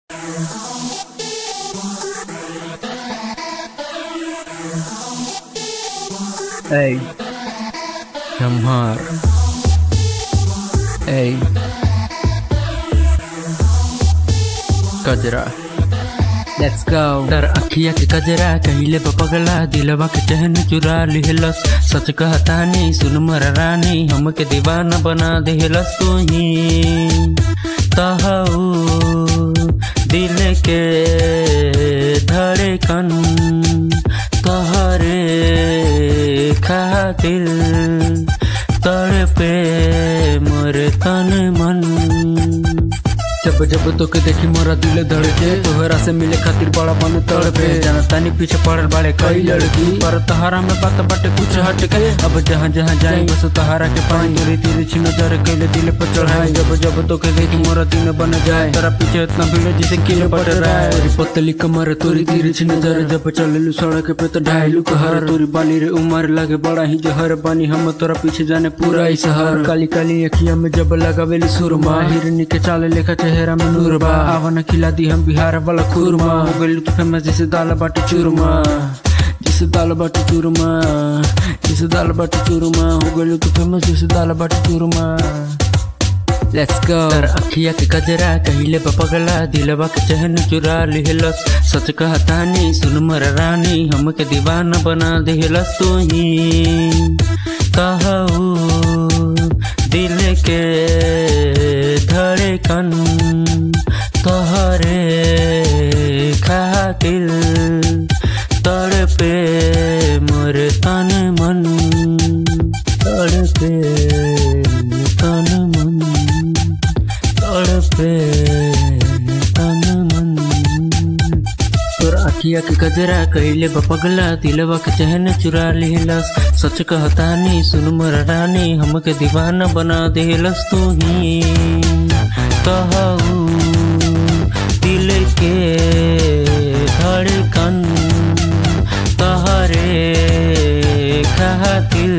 Ey, Jamhar. Ey, कजरा Let's go. डर अखिया के कजरा कहिले पगला दिलवा के चहन चुरा लिहलस सच कहता नहीं सुन मर रानी हमके दीवाना बना देहलस तू ही तहु दिल के धड़कन तहरे खातिर तड़पे मोर तन मन जब जब तोके देखी मोरा दिल धड़के तोहरा से मिले खातिर बड़ा बन तड़पे जाना तानी पीछे पड़ल बाड़े कई लड़की पर तहारा में बात बाटे कुछ हट के अब जहाँ जहाँ जाए बस तहारा के पानी तेरी तेरी छी नजर कैले दिल पर चढ़ाए जब जब तोके देखी मोरा दिन बन जाए तेरा पीछे इतना भीड़ जिसे किले बट रहा है तोरी पतली कमर तोरी तेरी छी नजर जब चललू सड़क पे तो ढाईलू कहर तोरी बाली रे उमर लगे बड़ा ही जहर बानी हम तोरा पीछे जाने पूरा ही शहर काली काली अखिया में जब लगावेली सुरमा हिरनी के चाले लेखा चेहरा में नूर बा आवन खिला दी हम बिहार वाला खुरमा हो गइल तू फेमस जैसे दाल बाटी चूरमा जैसे दाल बाटी चूरमा जैसे दाल बाटी चूरमा हो गइल तू फेमस जैसे दाल बाटी चूरमा Let's go. तर अखिया के कजरा कहिले पगला दिलवा के चहन चुरा लिहलस सच कहता नहीं सुन मर रानी हमके दीवाना बना देहलस तू ही कहू दिल के धड़कन तोहरे खातिर तड़पे मोर तन मन तड़पे तन मन तड़पे तन मन तोर अखिया के गजरा कहिले पगला दिलवा के चहन चुरा लिहलस सच कहता नहीं सुन मर रानी हमके दीवाना बना देहलस तू ही कहू दिल के धड़कन तहरे खातिर